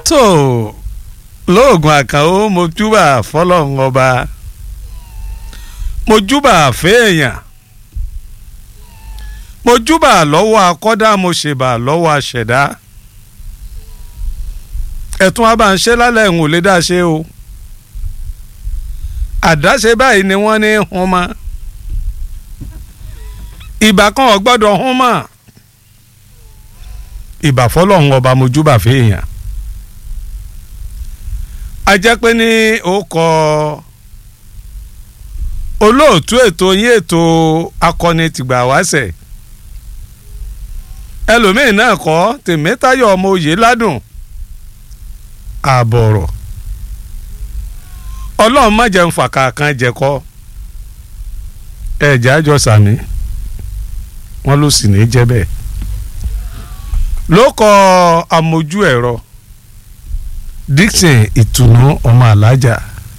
tó lóògùn àkànó mo júbà fọlọ́run ọba mo júbà fẹ́ẹ̀yàn mo júbà lọ́wọ́ akọ́dá mo ṣèbà lọ́wọ́ aṣẹ̀dá ẹ̀tún wa bá ń ṣe lálẹ́ ń ò lè dá ṣe o àdáṣe báyìí ni wọ́n ní hun mọ́ ìbà kan ò gbọ́dọ̀ hun mọ́ ìbà fọlọ́run ọba mo júbà fẹ́ẹ̀yàn a jẹ́ pé ní ó kọ olóòtú ètò yín ètò akọni tìgbà wáṣẹ̀ ẹlòmíín náà kọ́ tèmítayọ̀ ọmọ òye ládùn àbọ̀rọ̀ ọlọ́run má jẹun fàkà kan jẹ̀kọ́ ẹ̀jẹ̀ àjọ sàmì wọ́n ló sì ní jẹ́ bẹ́ẹ̀ ló kọ amójú ẹ̀rọ Dixon ìtùnú ọmọ alájà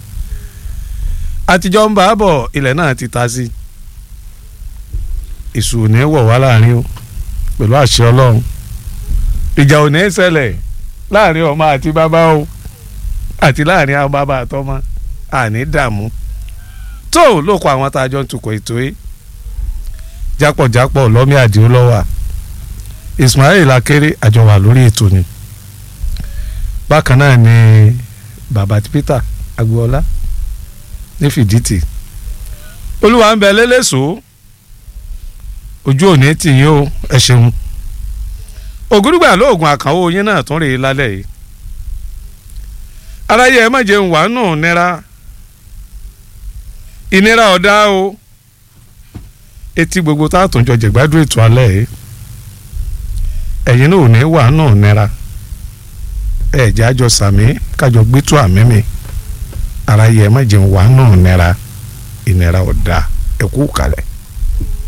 àtijọ́ ń bá a bọ̀ ilẹ̀ náà ti ta sí èṣù ò ní wọ̀ wá láàrin o pẹ̀lú àṣẹ ọlọ́run ìjà ò ní ṣẹlẹ̀ láàrin ọmọ àti bàbá o àti láàrin àwọn bàbá àtọmọ àní dààmú tó ló kọ àwọn tá a jọ ń tukọ̀ ètò yìí jápọ̀jápọ̀ lọ́mí àdìo lọ́wà Ismail akéré àjọwà lórí ètò ni bákan náà ni bàbá Peter agboola ní fìdítì olúwa ń bẹ lélẹ́sọ ojú òní tì yín o ẹ ṣeun ògúrúgbà lóògùn àkànwó yín náà tún rèé lálẹ́ yìí aráyé ẹ má jẹun wàá nù nira ìnira ọ̀dá o etí gbogbo tá a tún jọ jẹ̀gbádùn ètò alẹ́ yìí ẹ̀yin náà ò ní wàá nù nira ẹ̀jẹ̀ àjọ sàmí kájọ gbẹ́tù àmì mi ara yẹ má jẹun wàá nù nira ìnira ọ̀dà ẹ̀kú kalẹ̀.